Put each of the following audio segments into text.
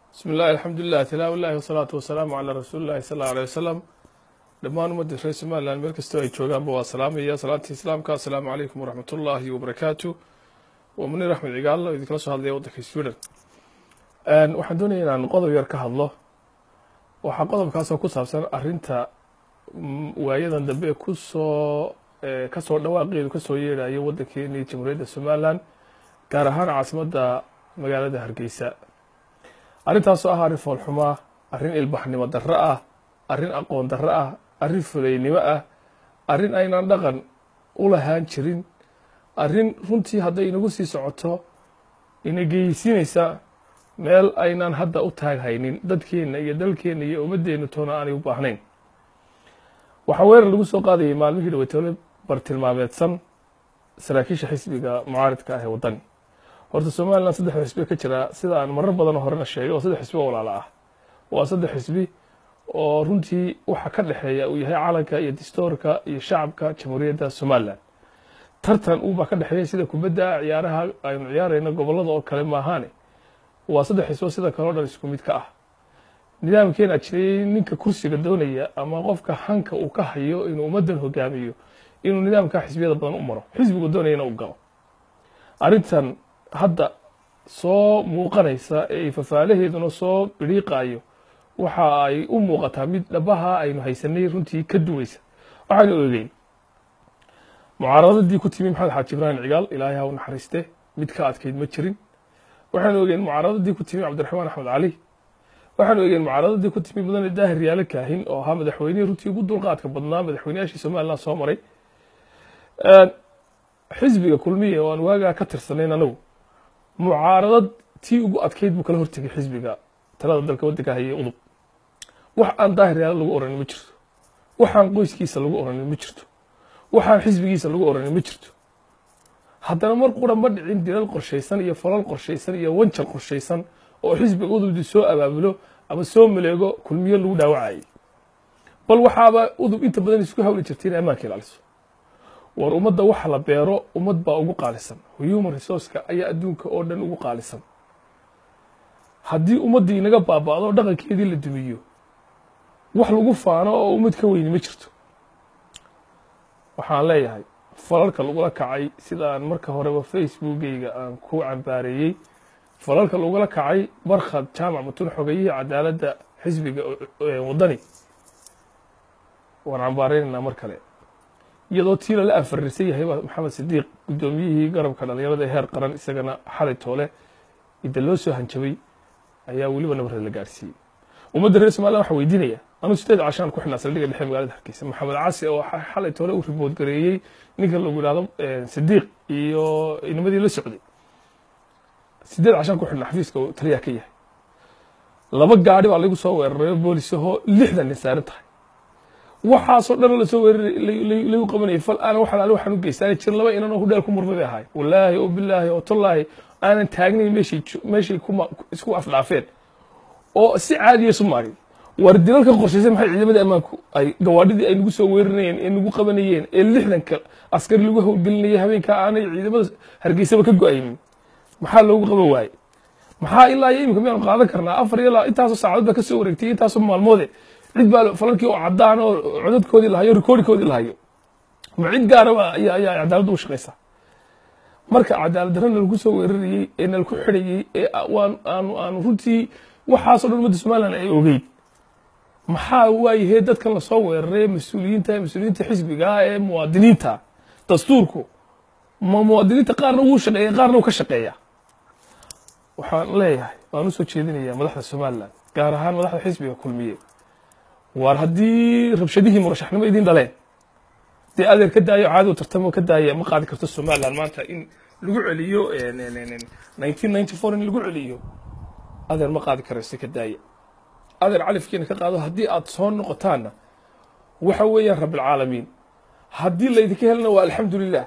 bismi illahi alxamdulilah tilaawa illahi wasalaatu wasalaamu calaa rasuuli llahi sal alla alay wasalam dhammaan ummadda reer somalilan meel kastoo ay joogaanba waa salaamaya salaantii islaamka assalaamu calaykum waraxmat ullaahi wabarakaatu waa munir axmed cigaal oo idinkala soo hadlaya waddanka sweden waxaan doonaya inaan qodob yar ka hadlo waxaa qodobkaasoo ku saabsan arinta waayadan dambe ee kusoo kasoo dhawaaqeedu kasoo yeedhayo waddankeena iyo jamhuuriyadda somalilan gaar ahaan caasimadda magaalada hargeysa arrintaasoo ah arrin foolxumaa arrin ilbaxnimo darro ah arrin aqoon darro ah arrin fuleynimo ah arrin aynaan dhaqan u lahaan jirin arrin runtii hadday inagu sii socoto ina geysinaysa meel aynaan hadda u taaghaynin dadkeenna iyo dalkeenna iyo ummaddeenna toona aanay u baahnayn waxaa weerar lagu soo qaadayay maalmihii dhaweytoole bartilmaameedsan saraakiisha xisbiga mucaaridka ah ee waddani horta somalilan saddex xisbi ka jira sida aan marar badanoo horena sheegay oo saddex xisbi oo walaalo ah waa saddex xisbi oo runtii waxa ka dhexeeya uu yahay calanka iyo distoorka iyo shacabka jamhuuriyadda somalilan tartan uubaa ka dhexeeya sida kubadda ciyaaraha aynu ciyaarayno gobollada oo kale maahaane waa saddex xisbo sida kaleo dhan isku mid ka ah nidaamkeena jiray ninka kursiga doonaya ama qofka hanka uu ka hayo inuu ummaddan hogaamiyo inuu nidaamka xisbiyada badan u maro xisbigu doonayana u galo arrintan hadda soo muuqanaysa ee fafaalaheeduna soo bidhiiqaayo waxa ay u muuqataa mid dhabaha aynu haysanay runtii ka duwaysa waxaynu ogeyn mucaaradadii ku timi maxamed xaaji ibraahim cigaal ilaahay ha u naxariiste mid ka adkayd ma jirin waxaynu ogeen mucaaradadii ku timi cabdiraxmaan axmed cali waxaanu ogeen mucaaradadii ku timi mudane daahir yaalo kaahin oo ahaa madaxweynihii runtii ugu dulqaadka badnaa madaxweynayaashii somalilan soo maray xisbiga kulmiya oo aan waagaa ka tirsanayn anagu mucaaradad tii ugu adkayd buu kala hortegay xisbiga talada dalka waddanka hayay udub wax aan daahir yaalo lagu oranin ma jirto waxaan qoyskiisa lagu oranin ma jirto waxaan xisbigiisa lagu oranin ma jirto haddana mar qura ma dhicin dilal qorshaysan iyo falal qorshaysan iyo wanjal qorshaysan oo xisbiga udubdi soo abaabulo ama soo maleego kulmiyo lagu dhaawacayay bal waxaaba udub inta badan isku hawli jirtay inay ammaanka ilaaliso war ummadda waxa la beero ummad baa ugu qaalisan human resourceka ayaa adduunka oo dhan ugu qaalisan haddii ummaddii inaga baaba'do dhaqankeedii la dumiyo wax lagu faano oo ummad ka weyni ma jirto waxaan leeyahay falalka lagula kacay sidaan marka horeba facebookeyga aan ku cambaareeyey falalka lagula kacay barkhad jaamac mutun xogayihii cadaaladda xisbiga waddani waan cambaareynayna mar kale iyadoo tii lala anfariirsan yahay maxamed sidiiq guddoomiyihii garabka dhalinyarada ee heer qaran isagana xalay toole idda loo soo hanjabay ayaa weliba nabarada la gaarsiiyey ummadda reer somalilan waxaa weydiinaya anuu sideed cashaan ku xidhnaa saldhigga dhexe magaalada hargeysa maxamed casi oo xalay toole u ribood gareeyey ninka lagu yidhahdo sidiiq iyo inamadii la socday sideed cashaan ku xidhnaa xafiiska uu taliyaha ka yahay laba gaadhi baa lagu soo weeraray boolisahoo lixdan nin saaran tahay waxaasoo dhan lasoo weeraray lagu qabanayay fal aana wax alaale waxaan u geystaanay jirin laba inan oo hudheel ku murmay bay ahaay wallaahi oo bilaahi oo tallaahi aanan taagnayn meeshay meeshay kuma isku afdhaafeen oo si caadiya isu maagay war dilalka qorshaysan maxay ciidamada ammaanku ay gawaadhidii ay nagu soo weeraranayeen ee nagu qabanayeen ee lixdanka askari lagu howlgelinayay habeenkaa aanay ciidamada hargeysaba ka go-aynin maxaa loogu qaban waaye maxaa ilaa iyo imika miyaanu qaadan karnaa afar iyo intaasoo saacadood baa ka soo wareegtay intaasoo maalmoode cid baa falalkii oo caddaan oo codadkoodii lahayo rikoorikoodii lahayo ma cid gaaraba ayaa ayaa cadaaladda u shaqaysaa marka cadaalad darrana lagu soo weerarayey ee nalaku xidhayey ee waan aanu aanu runtii waxaasoo dhan ummadda somalilan ay ogeyd maxaa waayahee dadkan lasoo weeraray mas-uuliyiinta mas-uuliyiinta xisbiga ah ee muwaadiniinta dastuurku ma muwaadiniinta qaarna wuu shaqeeya qaarna uu ka shaqeeya waxaan leeyahay waan usoo jeedinayaa madaxda somalilan gaar ahaan madaxda xisbiga kulmiye waar haddii rabshadihii murashaxnimo idin dhaleen dee adeer ka daayo caadi u tartamo ka daaya ma qaadi karto somalilan maanta in lagu celiyo nineteen ninety four in lagu celiyo adeer ma qaadi karayso ka daaya adeer califkiina ka qaado haddii aad soo noqotaanna waxa weeyaan rabbilcaalamiin haddii laydinka helana waa alxamdulilah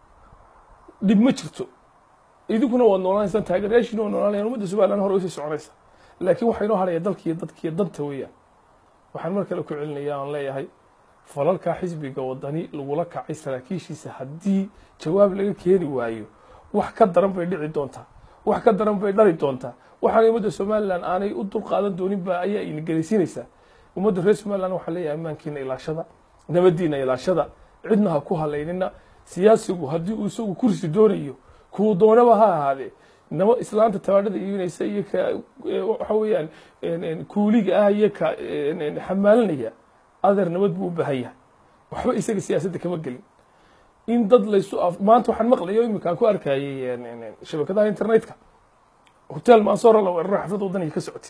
dhib ma jirto idinkuna waad noolaanaysaan taageerayaashiina waa noolaanayaan ummadda somalilan hore usii soconaysa laakiin waxaa inoo haraya dalkiiyo dadkiiyo danta weeyaan waxaan mar kale ku celinaya aan leeyahay falalkaa xisbiga waddani lagula kacay saraakiishiisa haddii jawaab laga keeni waayo wax ka daran bay dhici doontaa wax ka daran bay dhali doontaa waxaana ummadda somalilan aanay u dulqaadan doonin ba ayaa ina gelaysiinaysaa ummadda reer somaliland waxaa leeyahay ammaankiina ilaashada nabadiina ilaashada cidna ha ku halaynina siyaasigu haddii uu isagu kursi doonayo kuu doonaba ha ahaadee naba islaanta tabaadhada iibinaysa iyo ka waxa weeyaan kuuliga ah iyo ka xamaalinaya adeer nabad buu u baahan yahay waxba isaga siyaasadda kama gelin in dad laysu maanta waxaan maqlayo iminka aan ku arkayay shabakadaha internetka hotel mansoora la weeraro xaflad wadaniga ka socotay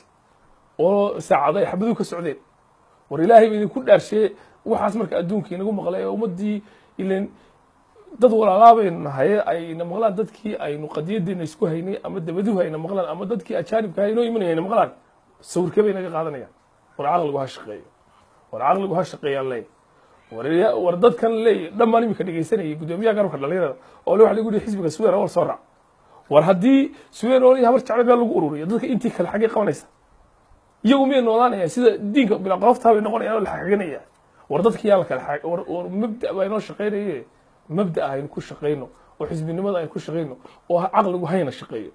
oo saacado ay xabaduhu ka socdeen war ilaahay ba idinku dhaarsheeye waxaas marka adduunka inagu maqlay oo ummaddii ilan dad walaalaabaynu nahay ayna maqlaan dadkii aynu qadiyadeena isku haynay ama dabaduhu ayna maqlaan ama dadkii ajaanibka ha inoo imanaya ayna maqlaan sawirkee bay naga qaadanayaan war caqligu ha shaqeeyo war caqligu ha shaqeeyaan leey war war dadkan leey dhammaan iminka dhegeysanayay guddoomiyaha garabka dhalinyarada oo le waxa lagu yihi xisbiga suweer war soo raac war haddii suweer oo habar jeclo meel lagu ururiyo dadka intii kale xaggee qabanaysa iyagu miyay noolaanayaan sida diinka bilaa qoloftaa bay noqonayaan oo la xaganaya war dadka yaa la kala xag war war mabda baa inoo shaqeynaye mabda aynu ku shaqeyno oo xisbinimada aynu ku shaqeyno oo caqligu hayna shaqeeyo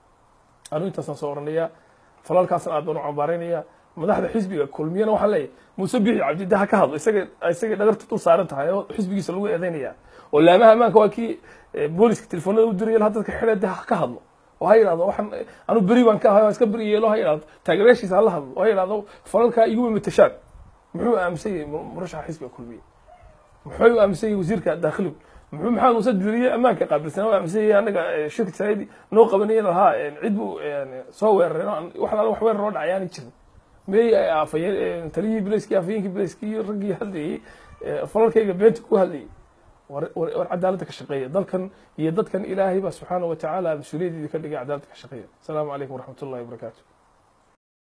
anu intaasaan soo oranayaa falalkaasna aad baan u cambaaraynaya madaxda xisbiga kulmiyana waxaan leeyahay muuse bixi cabdida ha ka hadlo isaga isagay dhagarta dul saaran tahay oo xisbigiisa lagu eedeynaya oo laamaha ammaanka waa kii booliska telefoonada u diraya ha dadka xidhe ha ka hadlo oo ha yidhahdo waxaan anu beri baan ka ahay waan iska beri yeelo ha yidhahdo taageerayaashiisa hala hadlo oo ha yidhahdo falalkaa iguma matashaan muxuu aaminsan yahay murashaxa xisbiga kulmiye muxuu u aaminsan yahay wasiirka daakhiligu muxuu maxamed muuse duriye ammaanka qaabilsan u aaminsan yahay anaga shirka saidi noo qabanaya lahaa cid buu soo weeraray wax laala wax weerar oo dhacay aanay jirin mey afayeen taliyihii bilayskii afayeenkii bilayskii iyo raggii hadlayey falalkayga beenta ku hadlayay war war cadaaladda ka shaqeeya dalkan iyo dadkan ilaahay baa subxaana wa tacaala mas-uuliyaddeedii ka dhigay cadaaladda ka shaqeeya asalaamu calaykum waraxmat ullahi wabarakaatu